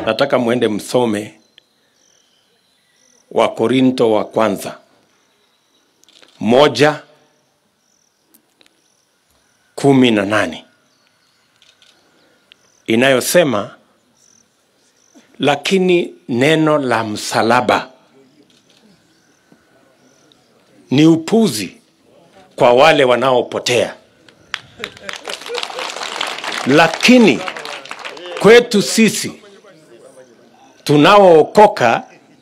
nataka mwende msome wa Korinto wa kwanza moja kumi na nane inayosema lakini neno la msalaba ni upuzi kwa wale wanaopotea, lakini kwetu sisi tunaookoka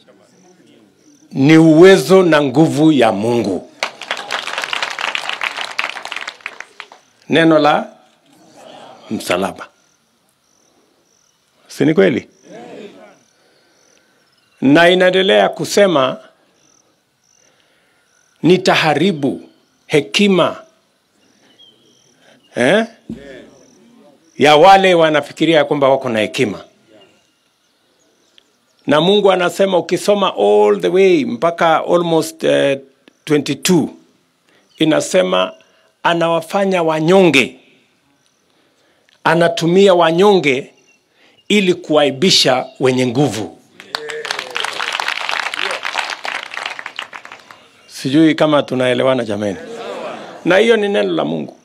ni uwezo na nguvu ya Mungu. Neno la msalaba, si ni kweli? Na inaendelea kusema nitaharibu hekima eh? ya wale wanafikiria kwamba wako na hekima na Mungu anasema ukisoma all the way mpaka almost uh, 22 inasema anawafanya wanyonge, anatumia wanyonge ili kuaibisha wenye nguvu. Sijui kama tunaelewana jameni, na hiyo ni neno la Mungu.